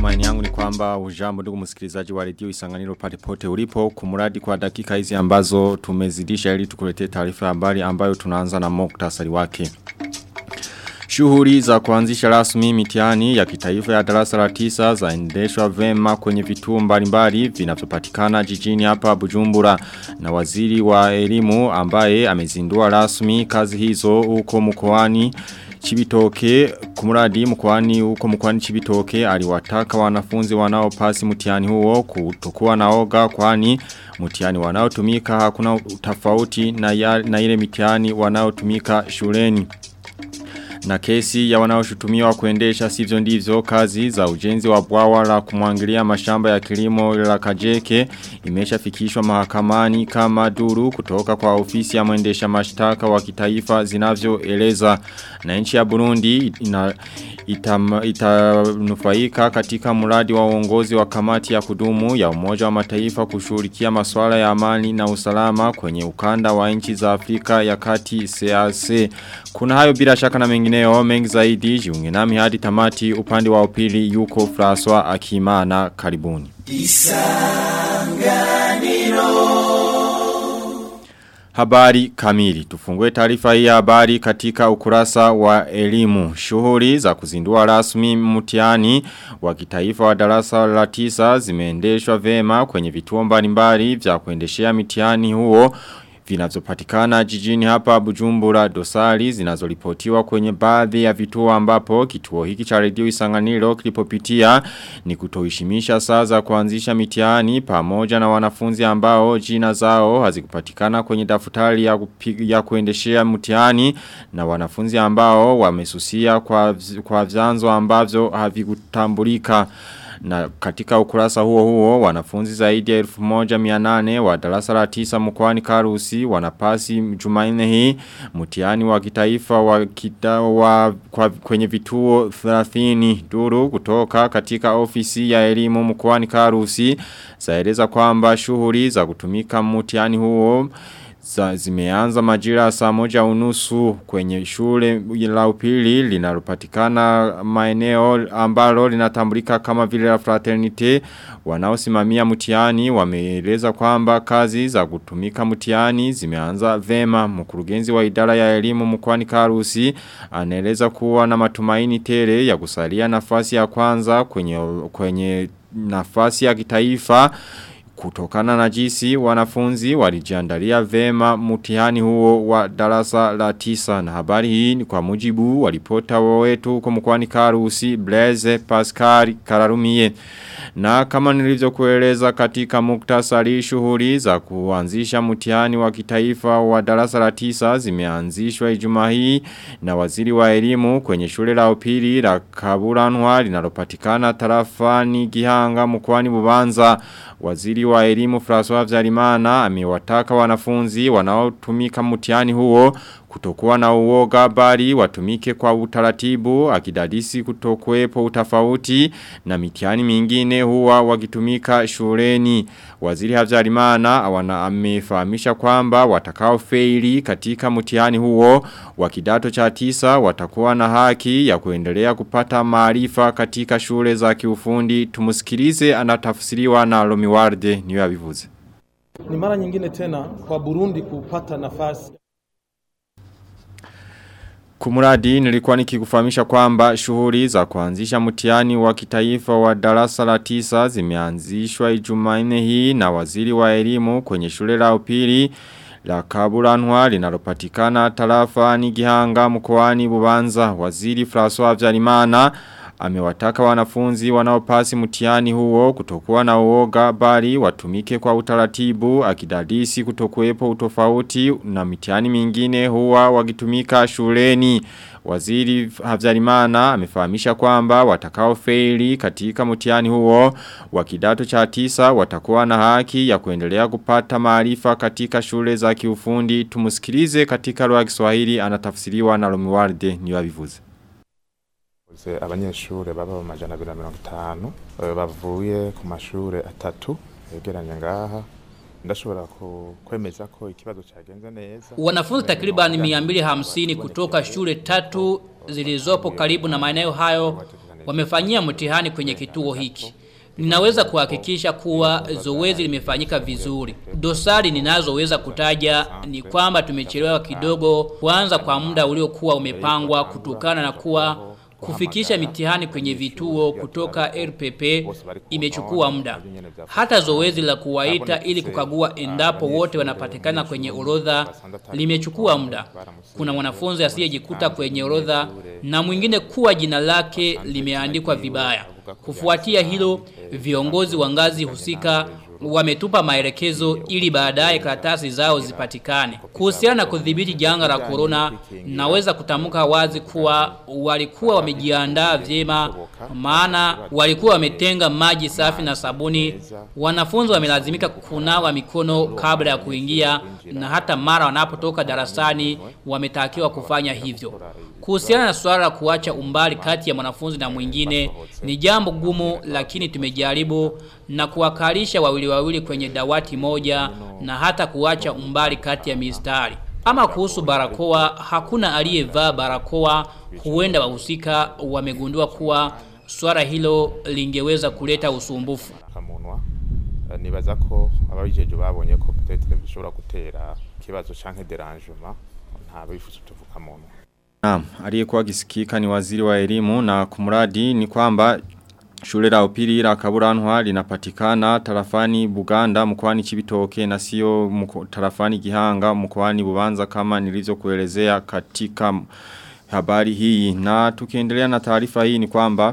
Matumaini yangu ni kwamba ujambo ndugu msikilizaji wa redio Isanganiro pale pote ulipo kumuradi kwa dakika hizi ambazo tumezidisha ili tukuletee taarifa ya habari ambayo tunaanza na muktasari wake. Shughuli za kuanzisha rasmi mitihani ya kitaifa ya darasa la tisa zaendeshwa vema kwenye vituo mbalimbali vinavyopatikana jijini hapa Bujumbura na waziri wa elimu ambaye amezindua rasmi kazi hizo huko mkoani Chibitoke kumuradi mkwani huko mkwani Chibitoke aliwataka wanafunzi wanaopasi mtihani huo kutokuwa naoga kwani mtihani wanaotumika hakuna tofauti na, ya, na ile mitihani wanaotumika shuleni na kesi ya wanaoshutumiwa kuendesha sivyo ndivyo kazi za ujenzi wa bwawa la kumwangilia mashamba ya kilimo la Kajeke imeshafikishwa mahakamani kama duru kutoka kwa ofisi ya mwendesha mashtaka wa kitaifa zinavyoeleza na nchi ya Burundi ina itanufaika ita katika mradi wa uongozi wa kamati ya kudumu ya umoja wa mataifa kushughulikia masuala ya amani na usalama kwenye ukanda wa nchi za Afrika ya kati CAC. Kuna hayo bila shaka na mengineo mengi zaidi jiunge nami hadi tamati upande wa upili yuko François Akimana karibuni. Isanganiro Habari kamili. Tufungue taarifa hii habari katika ukurasa wa elimu. Shughuli za kuzindua rasmi mtihani wa kitaifa wa darasa la tisa zimeendeshwa vema kwenye vituo mbalimbali vya kuendeshea mitihani huo vinavyopatikana jijini hapa Bujumbura dosari zinazoripotiwa kwenye baadhi ya vituo ambapo kituo hiki cha redio Isanganiro kilipopitia ni kutoheshimisha saa za kuanzisha mitihani pamoja na wanafunzi ambao jina zao hazikupatikana kwenye daftari ya, ya kuendeshea mtihani na wanafunzi ambao wamesusia kwa kwa vyanzo ambavyo havikutambulika na katika ukurasa huo huo wanafunzi zaidi ya elfu moja mianane wa darasa la tisa mkwani karusi wanapasi jumaine hii mtihani wa kitaifa wa, kita, wa kwa, kwenye vituo 30 duru kutoka katika ofisi ya elimu mkwani karusi zaeleza kwamba shughuli za kutumika mtihani huo za zimeanza majira saa moja unusu kwenye shule la upili linalopatikana maeneo ambalo linatambulika kama vile la fraternite wanaosimamia mtihani wameeleza kwamba kazi za kutumika mtihani zimeanza vema mkurugenzi wa idara ya elimu mkwani Karusi anaeleza kuwa na matumaini tele ya kusalia nafasi ya kwanza kwenye kwenye nafasi ya kitaifa Kutokana na jisi wanafunzi walijiandalia vema mtihani huo wa darasa la tisa na habari hii ni kwa mujibu walipota wetu kwa mkwani Karusi Blaise Pascal Kararumie. Na kama nilivyo kueleza katika muktasari shughuli za kuanzisha mtihani wa kitaifa wa darasa la tisa zimeanzishwa Ijumaa hii na waziri wa elimu kwenye shule la upili la Kaburanwa linalopatikana tarafani Gihanga mkoani Bubanza. Waziri wa elimu François Vyarimana amewataka wanafunzi wanaotumika mtihani huo kutokuwa na uoga bali watumike kwa utaratibu akidadisi kutokuwepo utafauti na mitihani mingine huwa wakitumika shuleni. Waziri Havyarimana awana amefahamisha kwamba watakao feili katika mtihani huo wa kidato cha tisa watakuwa na haki ya kuendelea kupata maarifa katika shule za kiufundi. Tumusikilize anatafsiriwa na Lomiwarde niyo abivuze. Ni mara nyingine tena kwa Burundi kupata nafasi Kumuradi nilikuwa nikikufahamisha kwamba shughuli za kuanzisha mtihani wa kitaifa wa darasa la tisa zimeanzishwa Ijumanne hii na waziri wa elimu kwenye shule la upili la Kaburanwa linalopatikana tarafa ni Gihanga mkoani Bubanza waziri François Vyarimana amewataka wanafunzi wanaopasi mtihani huo kutokuwa na uoga bali watumike kwa utaratibu akidadisi kutokuwepo utofauti na mitihani mingine huwa wakitumika shuleni. Waziri Havyarimana amefahamisha kwamba watakao feili katika mtihani huo wa kidato cha tisa watakuwa na haki ya kuendelea kupata maarifa katika shule za kiufundi. Tumusikilize katika lugha ya Kiswahili anatafsiriwa na Romualde niyo abivuze. abanyeshure baba mu majana abiri na mirongo itanu bavuye ku mashure atatu yegeranye ngaha ndashobora kwemeza ko ikibazo cyagenze neza. Wanafunzi takriban 250 kutoka shule tatu zilizopo karibu na maeneo hayo wamefanyia mtihani kwenye kituo hiki. Ninaweza kuhakikisha kuwa zoezi limefanyika vizuri. Dosari ninazoweza kutaja ni kwamba tumechelewa kidogo kuanza kwa muda uliokuwa umepangwa kutokana na kuwa kufikisha mitihani kwenye vituo kutoka RPP imechukua muda. Hata zoezi la kuwaita ili kukagua endapo wote wanapatikana kwenye orodha limechukua muda. Kuna mwanafunzi asiyejikuta kwenye orodha na mwingine kuwa jina lake limeandikwa vibaya. Kufuatia hilo, viongozi wa ngazi husika wametupa maelekezo ili baadaye karatasi zao zipatikane. Kuhusiana na kudhibiti janga la corona, naweza kutamka wazi kuwa walikuwa wamejiandaa vyema, maana walikuwa wametenga maji safi na sabuni. Wanafunzi wamelazimika kunawa mikono kabla ya kuingia, na hata mara wanapotoka darasani wametakiwa kufanya hivyo. Kuhusiana na swala la kuacha umbali kati ya mwanafunzi na mwingine ni jambo gumu, lakini tumejaribu na kuwakalisha wawili wawili kwenye dawati moja na hata kuacha umbali kati ya mistari. Ama kuhusu barakoa, hakuna aliyevaa barakoa. Huenda wahusika wamegundua kuwa swala hilo lingeweza kuleta usumbufu. kamunwa Eh, nibaza ko ababijeje babonye ko peut-être bishobora gutera ikibazo canke derangement nta bifuza utuvukamunwa Naam, aliyekuwa akisikika ni waziri wa elimu na kumradi ni kwamba shule la upili la Kaburanwa linapatikana tarafani Buganda mkoani Chibitoke na sio mko, tarafani Gihanga mkoani Bubanza kama nilivyokuelezea katika habari hii na tukiendelea na taarifa hii ni kwamba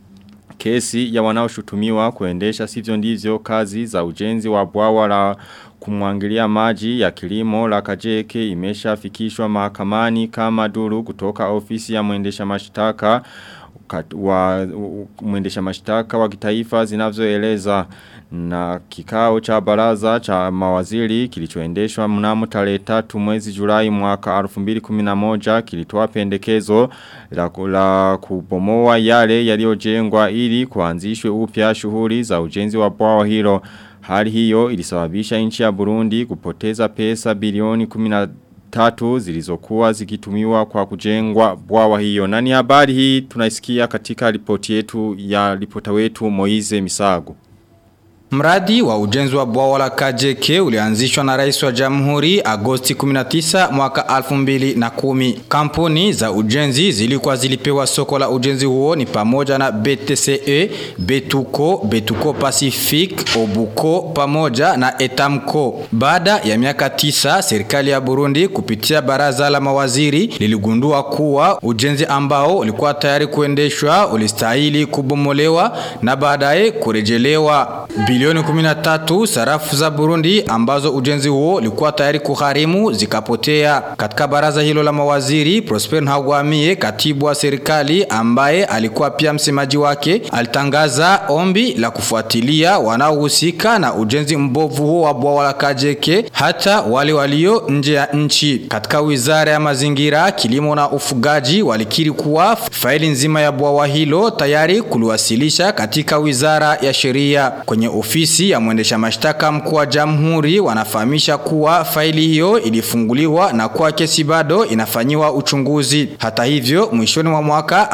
Kesi ya wanaoshutumiwa kuendesha sivyo ndivyo kazi za ujenzi wa bwawa la kumwangilia maji ya kilimo la kajeke imeshafikishwa mahakamani kama duru kutoka ofisi ya mwendesha mashtaka kat- wa u- mwendesha mashtaka wa kitaifa zinavyoeleza na kikao cha baraza cha mawaziri kilichoendeshwa mnamo tarehe 3 mwezi Julai mwaka 2011 kilitoa pendekezo la, la kubomoa yale yaliyojengwa ili kuanzishwe upya shughuli za ujenzi wa bwawa hilo hali hiyo ilisababisha nchi ya Burundi kupoteza pesa bilioni 10 tatu zilizokuwa zikitumiwa kwa kujengwa bwawa hiyo. Na ni habari hii tunaisikia katika ripoti yetu ya ripota wetu Moize Misago. Mradi wa ujenzi wa bwawa la Kajeke ulianzishwa na rais wa jamhuri Agosti 19 mwaka 2010. Kampuni za ujenzi zilikuwa zilipewa soko la ujenzi huo ni pamoja na BTCE, Betuco, Betuco Pacific, Obuco pamoja na Etamco. Baada ya miaka tisa, serikali ya Burundi kupitia baraza la mawaziri liligundua kuwa ujenzi ambao ulikuwa tayari kuendeshwa ulistahili kubomolewa na baadaye kurejelewa. Bilioni 13 sarafu za Burundi ambazo ujenzi huo ulikuwa tayari kugharimu zikapotea. Katika baraza hilo la mawaziri, Prosper Ntagwamiye, katibu wa serikali ambaye alikuwa pia msemaji wake, alitangaza ombi la kufuatilia wanaohusika na ujenzi mbovu huo wa bwawa la Kajeke hata wale walio nje ya nchi. Katika wizara ya mazingira, kilimo na ufugaji walikiri kuwa faili nzima ya bwawa hilo tayari kuliwasilisha katika wizara ya sheria. Kwenye ofisi ya mwendesha mashtaka mkuu wa jamhuri wanafahamisha kuwa faili hiyo ilifunguliwa na kuwa kesi bado inafanyiwa uchunguzi. Hata hivyo, mwishoni mwa mwaka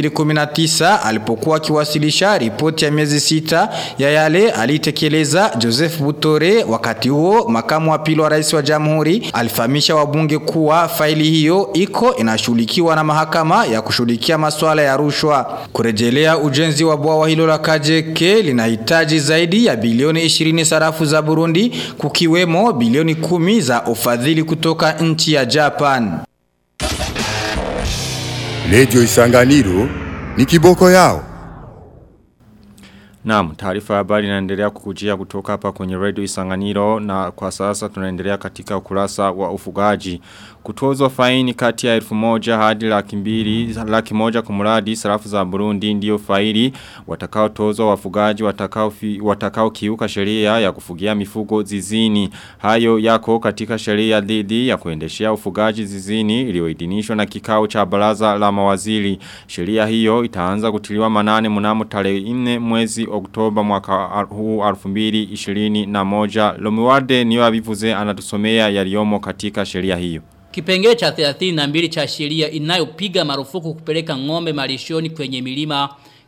2019 alipokuwa akiwasilisha ripoti ya miezi sita ya yale alitekeleza Joseph Butore, wakati huo makamu wa pili wa rais wa jamhuri alifahamisha wabunge kuwa faili hiyo iko inashughulikiwa na mahakama ya kushughulikia masuala ya rushwa. Kurejelea ujenzi wa bwawa hilo la Kajeke linahitaji zaidi ya bilioni 20 sarafu za Burundi kukiwemo bilioni 10 za ufadhili kutoka nchi ya Japan. Radio Isanganiro ni kiboko yao. Naam, taarifa ya habari inaendelea kukujia kutoka hapa kwenye Radio Isanganiro na kwa sasa tunaendelea katika ukurasa wa ufugaji. Kutozwa faini kati ya elfu moja hadi laki mbili, laki moja kumuradi sarafu za Burundi ndiyo faili watakao tozwa wafugaji watakao, fi, watakao kiuka sheria ya kufugia mifugo zizini. Hayo yako katika sheria dhidi ya kuendeshea ufugaji zizini iliyoidhinishwa na kikao cha baraza la mawaziri. Sheria hiyo itaanza kutiliwa manane mnamo tarehe 4 mwezi Oktoba mwaka huu 2021. Lomiwade niyo abivuze anatusomea yaliyomo katika sheria hiyo. Kipengele cha 32 cha sheria inayopiga marufuku kupeleka ng'ombe malishoni kwenye milima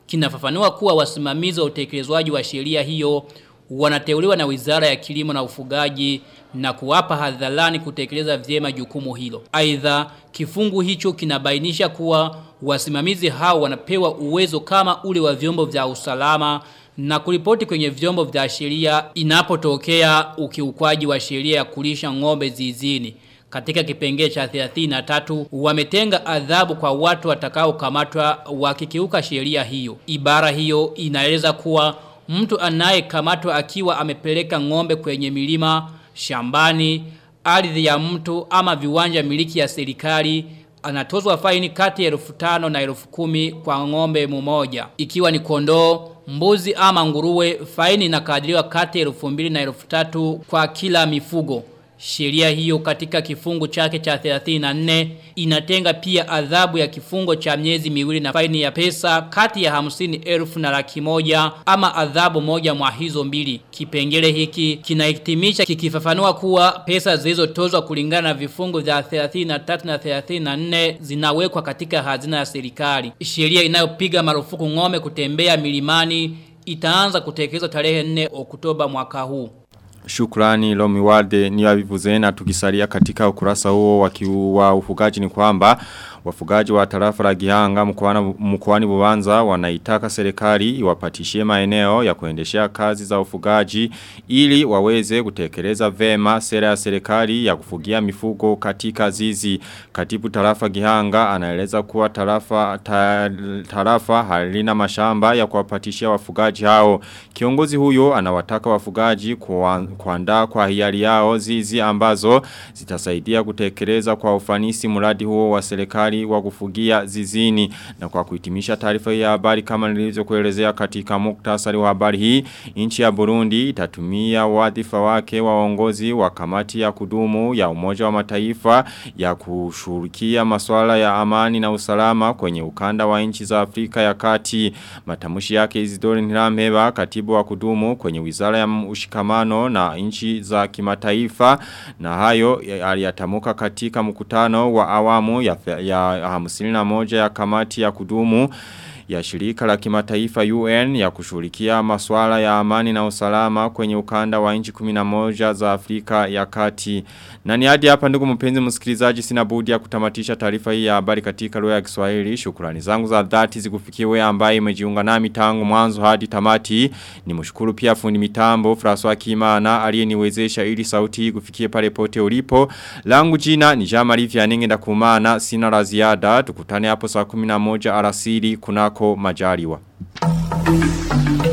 kinafafanua kuwa wasimamizi wa utekelezwaji wa sheria hiyo wanateuliwa na Wizara ya Kilimo na Ufugaji na kuwapa hadharani kutekeleza vyema jukumu hilo. Aidha, kifungu hicho kinabainisha kuwa wasimamizi hao wanapewa uwezo kama ule wa vyombo vya usalama na kuripoti kwenye vyombo vya sheria inapotokea ukiukwaji wa sheria ya kulisha ng'ombe zizini. Katika kipengele cha 33 wametenga adhabu kwa watu watakaokamatwa wakikiuka sheria hiyo. Ibara hiyo inaeleza kuwa mtu anayekamatwa akiwa amepeleka ng'ombe kwenye milima, shambani, ardhi ya mtu ama viwanja miliki ya serikali anatozwa faini kati ya elfu tano na elfu kumi kwa ng'ombe mmoja. Ikiwa ni kondoo, mbuzi ama nguruwe, faini inakadiriwa kati ya elfu mbili na elfu tatu kwa kila mifugo. Sheria hiyo katika kifungu chake cha 34 inatenga pia adhabu ya kifungo cha miezi miwili na faini ya pesa kati ya hamsini elfu na laki moja ama adhabu moja mwa hizo mbili. Kipengele hiki kinahitimisha kikifafanua kuwa pesa zilizotozwa kulingana na vifungu vya 33 na 34 zinawekwa katika hazina ya serikali. Sheria inayopiga marufuku ng'ombe kutembea milimani itaanza kutekelezwa tarehe 4 Oktoba mwaka huu. Shukrani Lomi Walde ni wavivuze na tukisalia katika ukurasa huo wa ufugaji ni kwamba wafugaji wa tarafa la Gihanga mkoani Bubanza wanaitaka serikali iwapatishie maeneo ya kuendeshea kazi za ufugaji ili waweze kutekeleza vema sera ya serikali ya kufugia mifugo katika zizi. Katibu tarafa Gihanga anaeleza kuwa tarafa ta, tarafa halina mashamba ya kuwapatishia wafugaji hao. Kiongozi huyo anawataka wafugaji kuandaa kwa hiari yao zizi ambazo zitasaidia kutekeleza kwa ufanisi mradi huo wa serikali wa kufugia zizini na kwa kuhitimisha taarifa ya habari kama nilivyokuelezea katika muktasari wa habari hii nchi ya Burundi itatumia wadhifa wake wa uongozi wa kamati ya kudumu ya umoja wa mataifa ya kushughulikia masuala ya amani na usalama kwenye ukanda wa nchi za Afrika ya Kati matamshi yake Isidore Ntirameba katibu wa kudumu kwenye wizara ya ushikamano na nchi za kimataifa na hayo aliyatamuka katika mkutano wa awamu ya, ya hamsini na moja ya kamati ya kudumu ya shirika la kimataifa UN ya kushughulikia masuala ya amani na usalama kwenye ukanda wa nchi 11 za Afrika ya Kati. Na ni hadi hapa ndugu mpenzi msikilizaji sina budi ya kutamatisha taarifa hii ya habari katika lugha ya Kiswahili. Shukrani zangu za dhati zikufikie wewe ambaye umejiunga nami tangu mwanzo hadi tamati. Nimshukuru pia fundi mitambo François Kimana aliyeniwezesha ili sauti hii kufikie pale pote ulipo. Langu jina ni Jean-Marie Vianenge ndakumana sina la ziada. Tukutane hapo saa 11 alasiri kunako majaliwa.